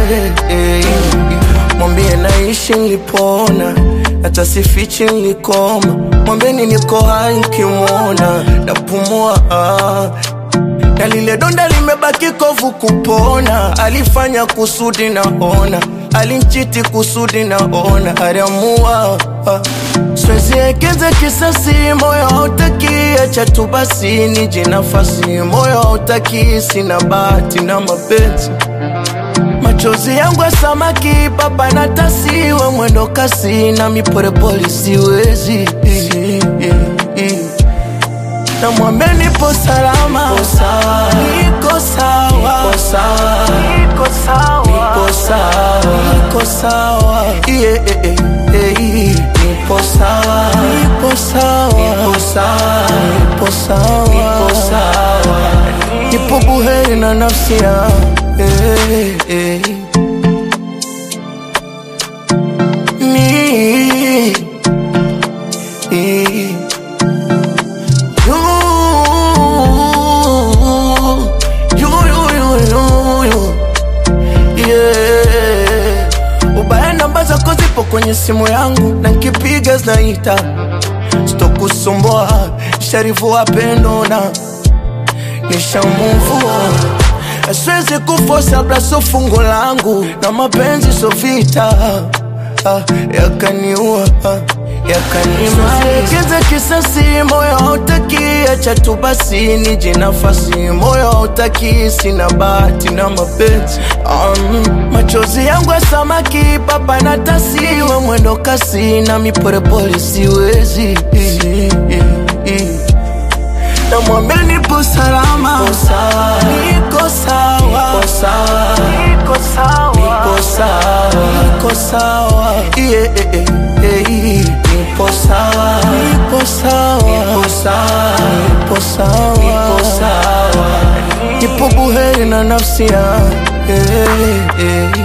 eh, eh. Mwambie naishi nilipona, hata sifichi nilikoma. Mwambeni niko hai nkimwona, napumua ah. na lile donda limebaki kovu kupona. Alifanya kusudi naona, alinchiti kusudi naona, aliamua ah. Siwezi ekeza kisasi, moyo hautaki, acha tu basi nije nafasi, moyo hautaki, sina bahati na mapenzi Machozi yangu ya samaki baba na tasiwe mwendo kasi na mipolepole siwezi na mwambie nipo salama, niko sawa, niko sawa, niko sawa, niko sawa, yeah, eh, eh, eh, nipo sawa, nipo sawa, nipo sawa, nipo sawa, nipo sawa, nipo buheri na nafsi yangu eh, eh. Me, eh. You, you, you, you, you, you. Yeah. Ubaya namba zako zipo kwenye simu yangu na nkipiga zinaita, sitokusumbua sharifu wapendo na nishamuvua Siwezi kufosa blaso fungo langu na mapenzi so vita ah, yakaniua ah, yakanimaliza kisasi, moyo hautaki, acha tu basi nije nafasi, moyo hautaki, sina bahati na mapenzi um, machozi yangu ya samaki papa na tasiwe mwendo kasi na mipolepole siwezi na mwambie nipo salama, niko sawa, niko sawa, niko sawa, niko sawa, yeah, eh, eh, eh, nipo sawa, nipo sawa, nipo sawa, nipo sawa, nipo sawa, nipo buheri na nafsi yangu, eh, eh.